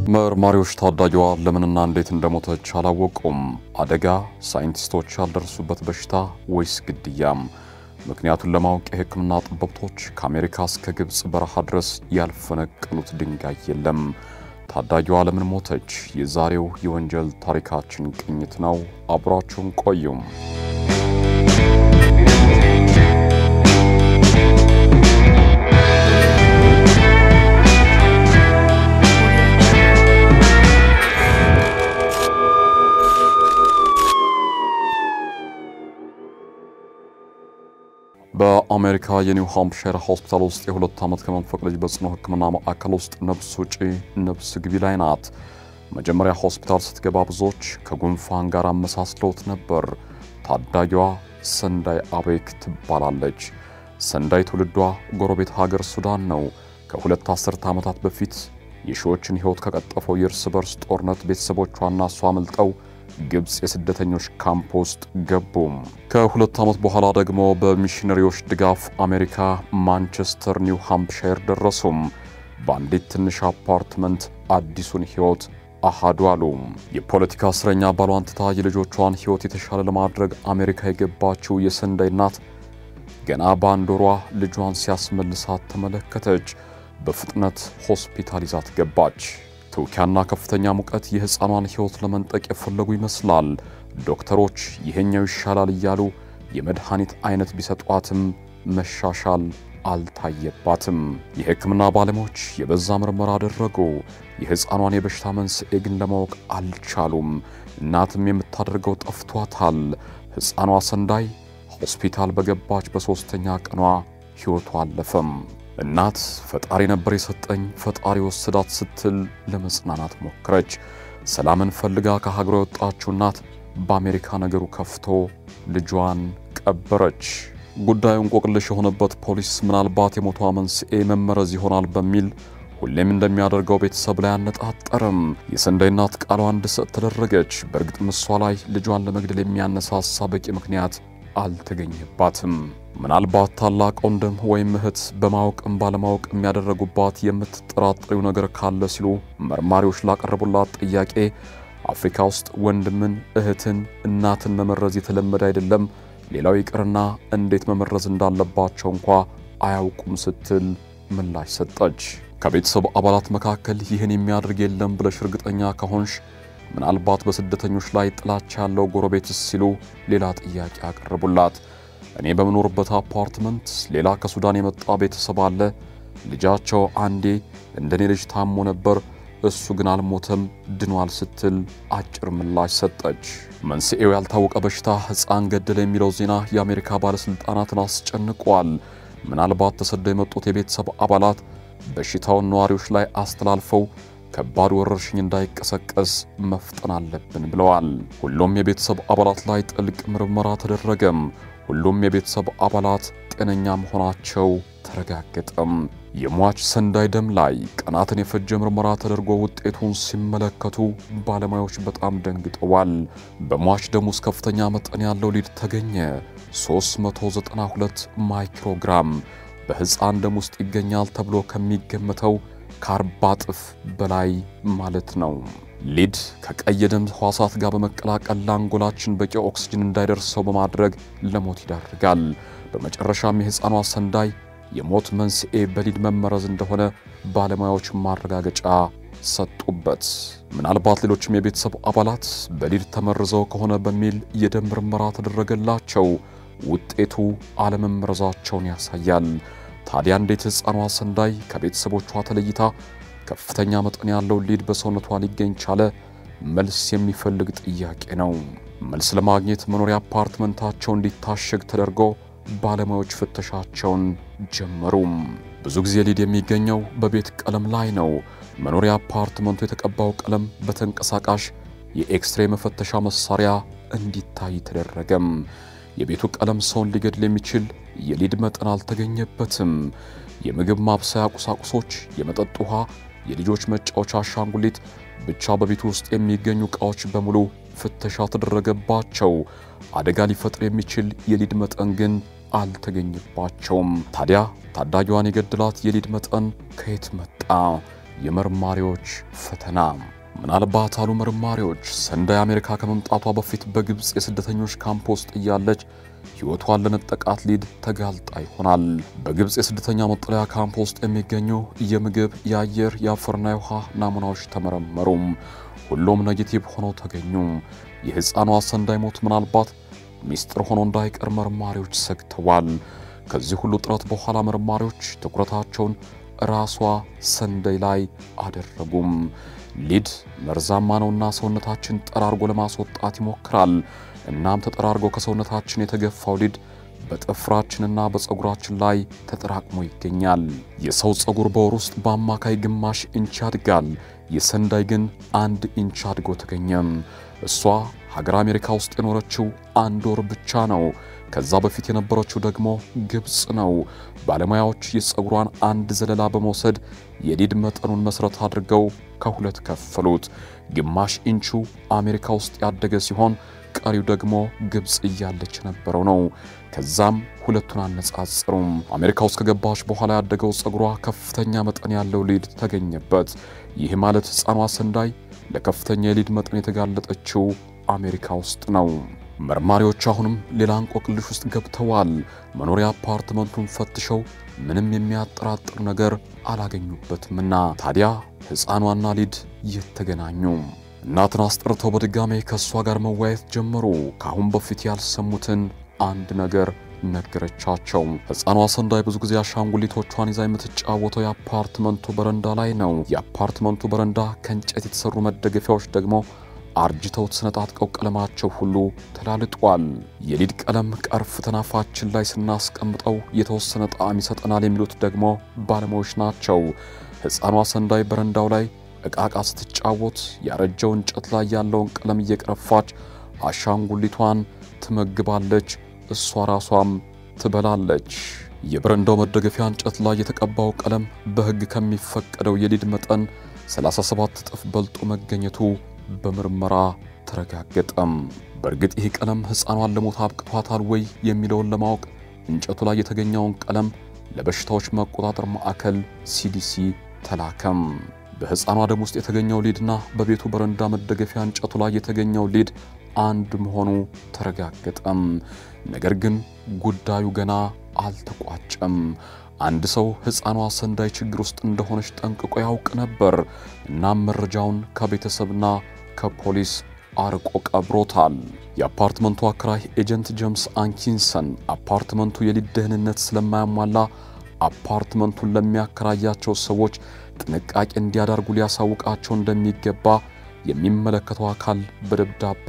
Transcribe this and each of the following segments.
መርማሪዎች ታዳጊዋ ለምንና እንዴት እንደሞተች አላወቁም። አደጋ፣ ሳይንቲስቶች ያልደረሱበት በሽታ ወይስ ግድያም? ምክንያቱን ለማወቅ የሕክምና ጠበብቶች ከአሜሪካ እስከ ግብፅ በረሃ ድረስ ያልፈነቀሉት ድንጋይ የለም። ታዳጊዋ ለምን ሞተች? የዛሬው የወንጀል ታሪካችን ቅኝት ነው። አብራችሁን ቆዩም። በአሜሪካ የኒው ሃምፕሻየር ሆስፒታል ውስጥ የሁለት ዓመት ከመንፈቅ ልጅ በጽኑ ሕክምና ማዕከል ውስጥ ነፍስ ውጪ ነፍስ ግቢ ላይ ናት። መጀመሪያ ሆስፒታል ስትገባ ብዙዎች ከጉንፋን ጋር አመሳስለውት ነበር። ታዳጊዋ ሰንዳይ አቤክ ትባላለች። ሰንዳይ ትውልዷ ጎረቤት ሀገር ሱዳን ነው። ከሁለት አስርተ ዓመታት በፊት የሺዎችን ሕይወት ከቀጠፈው የእርስ በርስ ጦርነት ቤተሰቦቿና እሷ አምልጠው ግብፅ የስደተኞች ካምፕ ውስጥ ገቡም። ከሁለት ዓመት በኋላ ደግሞ በሚሽነሪዎች ድጋፍ አሜሪካ ማንቸስተር ኒው ሃምፕሻየር ደረሱም። በአንዲት ትንሽ አፓርትመንት አዲሱን ሕይወት አሃዱ አሉ። የፖለቲካ እስረኛ ባሏን ትታ የልጆቿን ሕይወት የተሻለ ለማድረግ አሜሪካ የገባችው የሰንዳይ እናት ገና በአንድ ወሯ ልጇን ሲያስመልሳት ተመለከተች። በፍጥነት ሆስፒታል ይዛት ገባች። ትውኪያና ከፍተኛ ሙቀት የሕፃኗን ሕይወት ለመንጠቅ የፈለጉ ይመስላል። ዶክተሮች ይሄኛው ይሻላል እያሉ የመድኃኒት አይነት ቢሰጧትም መሻሻል አልታየባትም። የሕክምና ባለሙያዎች የበዛ ምርመራ አደረጉ። የሕፃኗን የበሽታ መንስኤ ግን ለማወቅ አልቻሉም። እናትም የምታደርገው ጠፍቷታል። ሕፃኗ ሰንዳይ ሆስፒታል በገባች በሦስተኛ ቀኗ ሕይወቷ አለፈም። እናት ፈጣሪ ነበር የሰጠኝ ፈጣሪ ወሰዳት ስትል ለመጽናናት ሞክረች። ሰላምን ፈልጋ ከሀገሯ የወጣችው እናት በአሜሪካ ነገሩ ከፍቶ ልጇን ቀበረች። ጉዳዩ እንቆቅልሽ የሆነበት ፖሊስ ምናልባት የሞቷ መንስኤ መመረዝ ይሆናል በሚል ሁሌም እንደሚያደርገው ቤተሰብ ላይ አነጣጠርም። የሰንዳይ እናት ቃሏ እንድትሰጥ ተደረገች። በእርግጥም እሷ ላይ ልጇን ለመግደል የሚያነሳሳ በቂ ምክንያት አልተገኘባትም። ምናልባት ታላቅ ወንድም ወይም እህት በማወቅም ባለማወቅ የሚያደረጉባት የምትጠራጠሪው ነገር ካለ ሲሉ መርማሪዎች ላቀረቡላት ጥያቄ አፍሪካ ውስጥ ወንድምን፣ እህትን፣ እናትን መመረዝ የተለመደ አይደለም፣ ሌላው ይቅርና እንዴት መመረዝ እንዳለባቸው እንኳ አያውቁም ስትል ምላሽ ሰጠች። ከቤተሰብ አባላት መካከል ይህን የሚያደርግ የለም ብለሽ እርግጠኛ ከሆንሽ ምናልባት በስደተኞች ላይ ጥላቻ ያለው ጎረቤትስ ሲሉ ሌላ ጥያቄ አቀረቡላት። እኔ በምኖርበት አፓርትመንት ሌላ ከሱዳን የመጣ ቤተሰብ አለ። ልጃቸው አንዴ እንደኔ ልጅ ታሞ ነበር፣ እሱ ግን አልሞተም፣ ድኗል ስትል አጭር ምላሽ ሰጠች። መንስኤው ያልታወቀ በሽታ ሕፃን ገደለ የሚለው ዜና የአሜሪካ ባለሥልጣናትን አስጨንቋል። ምናልባት ተሰደው የመጡት የቤተሰብ አባላት በሽታውን ነዋሪዎች ላይ አስተላልፈው ከባድ ወረርሽኝ እንዳይቀሰቀስ መፍጠን አለብን ብለዋል። ሁሉም የቤተሰብ አባላት ላይ ጥልቅ ምርመራ ተደረገም። ሁሉም የቤተሰብ አባላት ጤነኛ መሆናቸው ተረጋገጠም። የሟች ሰንዳይ ደም ላይ ቀናትን የፈጀ ምርመራ ተደርጎ ውጤቱን ሲመለከቱ ባለሙያዎች በጣም ደንግጠዋል። በሟች ደም ውስጥ ከፍተኛ መጠን ያለው ሊድ ተገኘ። 392 ማይክሮግራም በሕፃን ደም ውስጥ ይገኛል ተብሎ ከሚገመተው ከአርባ እጥፍ በላይ ማለት ነው። ሊድ ከቀይ የደም ሕዋሳት ጋር በመቀላቀል ለአንጎላችን በቂ ኦክስጅን እንዳይደርሰው በማድረግ ለሞት ይዳርጋል። በመጨረሻም የሕፃኗ ሰንዳይ የሞት መንስኤ በሊድ መመረዝ እንደሆነ ባለሙያዎች ማረጋገጫ ሰጡበት። ምናልባት ሌሎችም የቤተሰብ አባላት በሊድ ተመርዘው ከሆነ በሚል የደም ምርመራ ተደረገላቸው። ውጤቱ አለመመረዛቸውን ያሳያል። ታዲያ እንዴት ሕፃኗ ሰንዳይ ከቤተሰቦቿ ተለይታ ከፍተኛ መጠን ያለው ሊድ በሰውነቷ ሊገኝ ቻለ? መልስ የሚፈልግ ጥያቄ ነው። መልስ ለማግኘት መኖሪያ አፓርትመንታቸው እንዲታሸግ ተደርጎ ባለሙያዎች ፍተሻቸውን ጀመሩ። ብዙ ጊዜ ሊድ የሚገኘው በቤት ቀለም ላይ ነው። መኖሪያ አፓርትመንቱ የተቀባው ቀለም በተንቀሳቃሽ የኤክስሬ መፈተሻ መሳሪያ እንዲታይ ተደረገም። የቤቱ ቀለም ሰውን ሊገድል የሚችል የሊድ መጠን አልተገኘበትም። የምግብ ማብሰያ ቁሳቁሶች፣ የመጠጥ ውሃ፣ የልጆች መጫወቻ አሻንጉሊት፣ ብቻ በቤቱ ውስጥ የሚገኙ ዕቃዎች በሙሉ ፍተሻ ተደረገባቸው። አደጋ ሊፈጥር የሚችል የሊድ መጠን ግን አልተገኘባቸውም። ታዲያ ታዳጊዋን የገደላት የሊድ መጠን ከየት መጣ? የመርማሪዎች ፈተና። ምናልባት አሉ መርማሪዎች ሰንዳይ አሜሪካ ከመምጣቷ በፊት በግብፅ የስደተኞች ካምፕ ውስጥ እያለች ሕይወቷን ለነጠቃት ሊድ ተጋልጣ ይሆናል። በግብፅ የስደተኛ መጠለያ ካምፕ ውስጥ የሚገኙ የምግብ፣ የአየር፣ የአፈርና የውሃ ናሙናዎች ተመረመሩም። ሁሉም ኔጌቲቭ ሆነው ተገኙ። የሕፃኗ ሰንዳይ ሞት ምናልባት ሚስጥር ሆኖ እንዳይቀር መርማሪዎች ሰግተዋል። ከዚህ ሁሉ ጥረት በኋላ መርማሪዎች ትኩረታቸውን ራሷ ሰንዳይ ላይ አደረጉም። ሊድ መርዛማ ነውና ሰውነታችን ጠራርጎ ለማስወጣት ይሞክራል። እናም ተጠራርጎ ከሰውነታችን የተገፋው ሊድ በጥፍራችንና በፀጉራችን ላይ ተጠራቅሞ ይገኛል። የሰው ፀጉር በወር ውስጥ በአማካይ ግማሽ ኢንች ያድጋል። የሰንዳይ ግን አንድ ኢንች አድጎ ተገኘም። እሷ ሀገር አሜሪካ ውስጥ የኖረችው አንድ ወር ብቻ ነው። ከዛ በፊት የነበረችው ደግሞ ግብፅ ነው። ባለሙያዎች የፀጉሯን አንድ ዘለላ በመውሰድ የሊድ መጠኑን መሠረት አድርገው ከሁለት ከፈሉት። ግማሽ ኢንቹ አሜሪካ ውስጥ ያደገ ሲሆን ቀሪው ደግሞ ግብፅ እያለች የነበረው ነው። ከዛም ሁለቱን አነጻጽሩም። አሜሪካ ውስጥ ከገባች በኋላ ያደገው ፀጉሯ ከፍተኛ መጠን ያለው ሊድ ተገኘበት። ይህ ማለት ሕፃኗ ሰንዳይ ለከፍተኛ የሊድ መጠን የተጋለጠችው አሜሪካ ውስጥ ነው። መርማሪዎች አሁንም ሌላ እንቆቅልሽ ውስጥ ገብተዋል። መኖሪያ አፓርትመንቱን ፈትሸው ምንም የሚያጠራጥር ነገር አላገኙበትምና ታዲያ ሕፃኗና ሊድ የተገናኙ እናትን አስጠርተው በድጋሜ ከእሷ ጋር መወያየት ጀመሩ። ከአሁን በፊት ያልሰሙትን አንድ ነገር ነገረቻቸው። ሕፃኗ ሰንዳይ ብዙ ጊዜ አሻንጉሊቶቿን ይዛ የምትጫወተው የአፓርትመንቱ በረንዳ ላይ ነው። የአፓርትመንቱ በረንዳ ከእንጨት የተሰሩ መደገፊያዎች ደግሞ አርጅተው ተሰነጣጥቀው ቀለማቸው ሁሉ ተላልጧል። የሊድ ቀለም ቀርፍ ተናፋችን ላይ ስናስቀምጠው የተወሰነ ጣዕም ይሰጠናል የሚሉት ደግሞ ባለሙያዎች ናቸው። ሕፃኗ ሰንዳይ በረንዳው ላይ ዕቃቃ ስትጫወት ያረጀው እንጨት ላይ ያለውን ቀለም እየቀረፋች አሻንጉሊቷን ትመግባለች፣ እሷ ራሷም ትበላለች። የበረንዳው መደገፊያ እንጨት ላይ የተቀባው ቀለም በሕግ ከሚፈቀደው የሊድ መጠን 37 እጥፍ በልጦ መገኘቱ በምርመራ ተረጋገጠም። በእርግጥ ይህ ቀለም ሕፃኗን ለሞት አብቅቷታል ወይ የሚለውን ለማወቅ እንጨቱ ላይ የተገኘውን ቀለም ለበሽታዎች መቆጣጠር ማዕከል ሲዲሲ ተላከም። በሕፃኗ ደም ውስጥ የተገኘው ሊድና በቤቱ በረንዳ መደገፊያ እንጨቱ ላይ የተገኘው ሊድ አንድ መሆኑ ተረጋገጠም። ነገር ግን ጉዳዩ ገና አልተቋጨም። አንድ ሰው ሕፃኗ ሰንዳይ ችግር ውስጥ እንደሆነች ጠንቅቆ ያውቅ ነበር። እናም መረጃውን ከቤተሰብና ከፖሊስ አርቆ ቀብሮታል። የአፓርትመንቱ አከራይ ኤጀንት ጄምስ አንኪንሰን አፓርትመንቱ የሊድ ደህንነት ስለማያሟላ አፓርትመንቱን ለሚያከራያቸው ሰዎች ጥንቃቄ እንዲያደርጉ ሊያሳውቃቸው እንደሚገባ የሚመለከተው አካል በደብዳቤ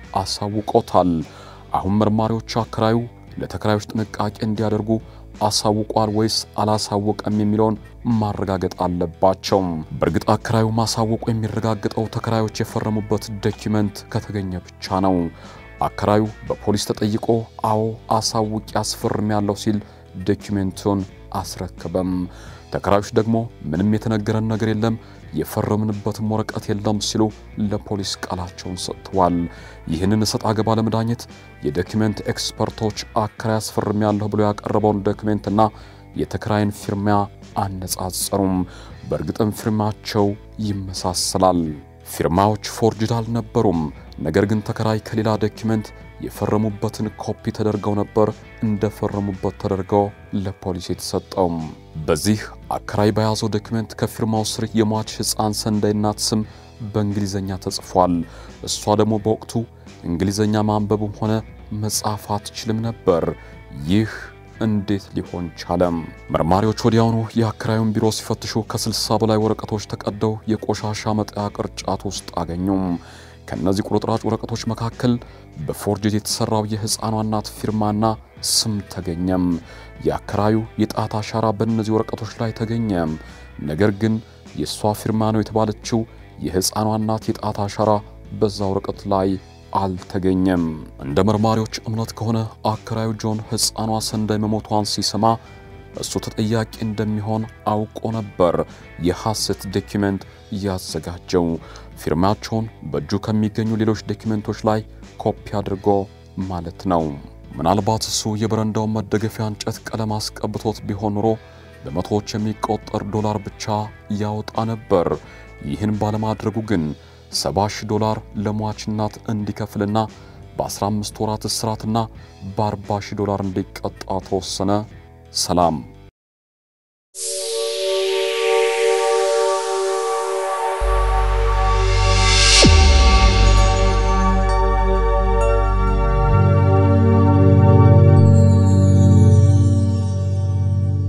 አሳውቆታል። አሁን መርማሪዎች አከራዩ ለተከራዮች ጥንቃቄ እንዲያደርጉ አሳውቋል ወይስ አላሳወቀም የሚለውን ማረጋገጥ አለባቸው። በእርግጥ አከራዩ ማሳወቁ የሚረጋገጠው ተከራዮች የፈረሙበት ዶኪመንት ከተገኘ ብቻ ነው። አከራዩ በፖሊስ ተጠይቆ አዎ አሳውቅ ያስፈርም ያለው ሲል ዶኪሜንቱን አስረክበም። ተከራዮች ደግሞ ምንም የተነገረን ነገር የለም የፈረምንበትም ወረቀት የለም ሲሉ ለፖሊስ ቃላቸውን ሰጥተዋል። ይህንን እሰጥ አገባ ለመዳኘት የዶኪሜንት ኤክስፐርቶች አከራይ አስፈርም ያለሁ ብሎ ያቀረበውን ዶኪሜንትና የተከራይን ፊርማ አነጻጸሩም። በእርግጥም ፊርማቸው ይመሳሰላል። ፊርማዎች ፎርጅድ አልነበሩም። ነገር ግን ተከራይ ከሌላ ዶኪሜንት የፈረሙበትን ኮፒ ተደርገው ነበር እንደፈረሙበት ተደርገው ለፖሊስ የተሰጠው። በዚህ አከራይ በያዘው ዶክመንት ከፊርማው ስር የሟች ሕፃን ሰንዳይ እናት ስም በእንግሊዘኛ ተጽፏል። እሷ ደግሞ በወቅቱ እንግሊዘኛ ማንበብም ሆነ መጻፍ አትችልም ነበር። ይህ እንዴት ሊሆን ቻለም? መርማሪዎች ወዲያውኑ የአከራዩን ቢሮ ሲፈትሹ ከስልሳ በላይ ወረቀቶች ተቀደው የቆሻሻ መጣያ ቅርጫት ውስጥ አገኙም። ከእነዚህ ቁርጥራጭ ወረቀቶች መካከል በፎርጅት የተሰራው የሕፃኗ እናት ፊርማና ስም ተገኘም። የአከራዩ የጣት አሻራ በእነዚህ ወረቀቶች ላይ ተገኘም። ነገር ግን የእሷ ፊርማ ነው የተባለችው የሕፃኗ እናት የጣት አሻራ በዛ ወረቀት ላይ አልተገኘም። እንደ መርማሪዎች እምነት ከሆነ አከራዩ ጆን ሕፃኗ ሰንዳይ መሞቷን ሲሰማ እሱ ተጠያቂ እንደሚሆን አውቆ ነበር የሐሰት ዶኪመንት ያዘጋጀው። ፊርማቸውን በእጁ ከሚገኙ ሌሎች ዶኪመንቶች ላይ ኮፒ አድርጎ ማለት ነው። ምናልባት እሱ የበረንዳውን መደገፊያ እንጨት ቀለም አስቀብቶት ቢሆን ኖሮ በመቶዎች የሚቆጠር ዶላር ብቻ ያወጣ ነበር። ይህን ባለማድረጉ ግን 70 ሺህ ዶላር ለሟች እናት እንዲከፍልና በ15 ወራት እስራትና በ40 ሺህ ዶላር እንዲቀጣ ተወሰነ። ሰላም